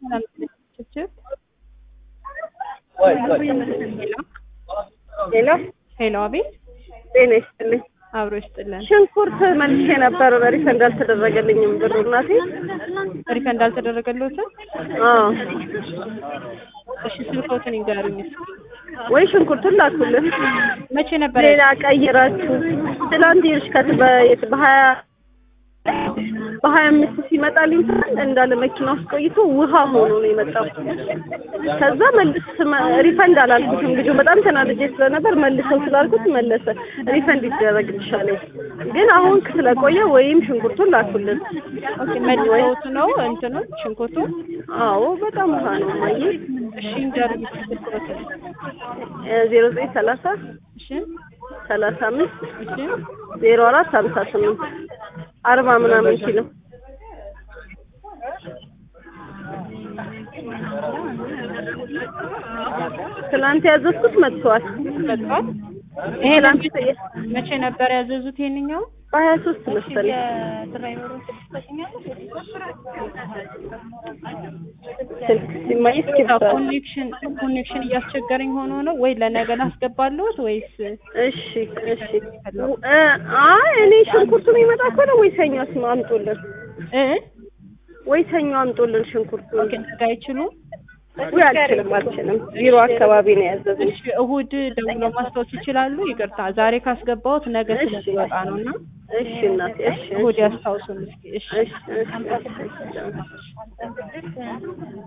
ሄሎ ሄሎ፣ አቤት። ጤና ይስጥልኝ። አብሮ ይስጥልን። ሽንኩርት መልሼ ነበር ሪፈንድ አልተደረገልኝም ብሩ እናቴ። ሪፈንድ አልተደረገልዎትም? አዎ እሺ፣ ስልክዎትን ይንገሩኝ እስኪ። ወይ ሽንኩርቱን ላኩልን። መቼ ነበር? ሌላ ቀይራችሁ ትላንት ይርሽ ከት በሀያ በሀያ አምስት ሲመጣልኝ እንዳለ መኪና ውስጥ ቆይቶ ውሃ ሆኖ ነው የመጣው። ከዛ መልስ ሪፈንድ አላልኩትም። ልጁ በጣም ተናድጄ ስለነበር መልሰው ስላልኩት መለሰ። ሪፈንድ ይደረግልሻል ግን አሁን ስለቆየ ወይም ሽንኩርቱን ላኩልን። ኦኬ፣ መልሰውት ነው እንትኑ ሽንኩርቱ? አዎ በጣም ውሃ ነው ማየ። እሺ፣ ይንገሩኝ እስኪ ስልክዎትን። ዜሮ ዘጠኝ ሰላሳ እሺ፣ ሰላሳ አምስት እሺ፣ ዜሮ አራት ሀምሳ ስምንት አርባ ምናምን ኪሎ ትናንት ያዘዝኩት መጥቷል። መጥቷል። ይሄ ትናንት መቼ ነበር ያዘዙት? ይሄንኛው በሀያ ሶስት መሰለኝ ስልክ ሲማይ እስኪ ኮኔክሽን ኮኔክሽን እያስቸገረኝ ሆኖ ነው ወይ ለነገ ላስገባለሁት ወይስ እሺ እሺ እ አይ እኔ ሽንኩርቱ የሚመጣ ከሆነ ወይ ሰኞ ስማ አምጡልን እ ወይ ሰኞ አምጡልን ሽንኩርቱ ኦኬ ነገ አይችሉም? ወይ አልችልም አልችልም ቢሮ አካባቢ ነው ያዘዝኩት እሺ እሁድ ደውለው ማስታወስ ይችላሉ? ይቅርታ ዛሬ ካስገባሁት ነገ ስለሚወጣ ነው እና እሺ እናቴ እሺ እሁድ ያስታውሱን እስኪ። እሺ እሺ እሺ እሺ